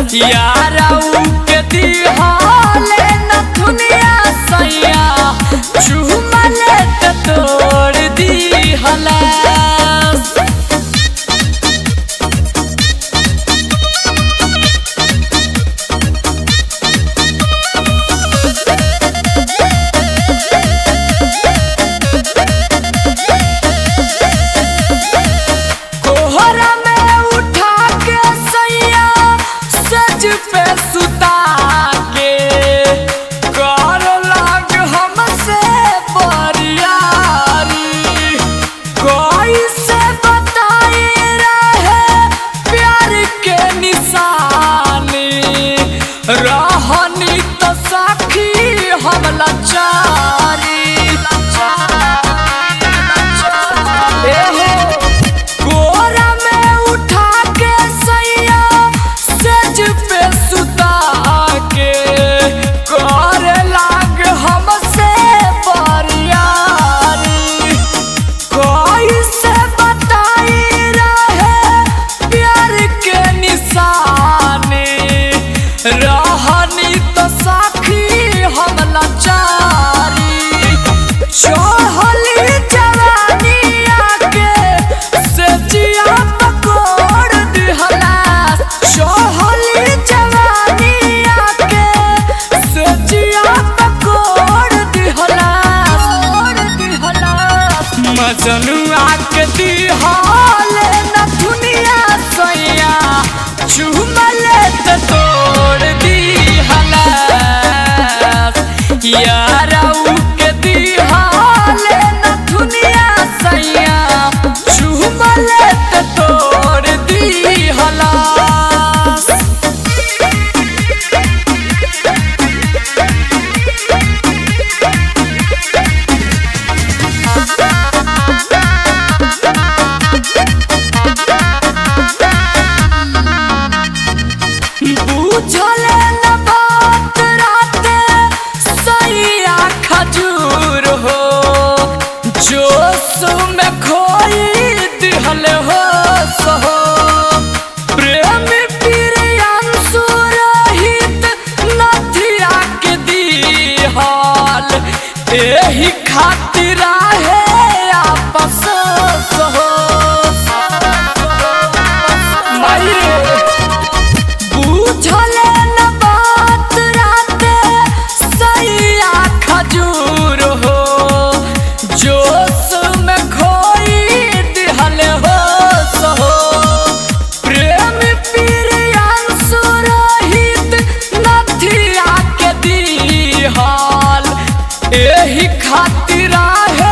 यारऊ के दिहाले न दुनिया सैया चुमले त तोड़ दिहला कोहरा में उठा के सैया सज पे सुता के कर लाग हमसे बरियारी कैसे बताई रहे प्यार के निशानी रहनी तो साखी हम लाचारी एहो कोरा में उठा के सैया सज पे सुता के करे लाग हमसे बरियारी कैसे बताई रहे प्यार के निशानी रहनी तो साखी हम लाचारी चढ़ली जवानी आके से जिया पकोड़ दिहला चढ़ली जवानी आके से जिया पकोड़ दिहला मजनुआ के दिहाले न दुनिया सैया चुमले त तोड़ दिहला यारऊ के दिहाले न दुनिया सैया चुमले त तोड़ दिहला बुझले न बात राते सैया खजूर हो जोश में खोई दिहल हो सहो प्रेम प्रियांशु रहित नथिया के दिहाल एही खातिर है आपस सहो मायरे बुझले न बात राते सैया खजूर हो जोश में खोई दिहल हो सहो प्रेम प्रियांशु रहित नथिया के दिहाल एही खातिर है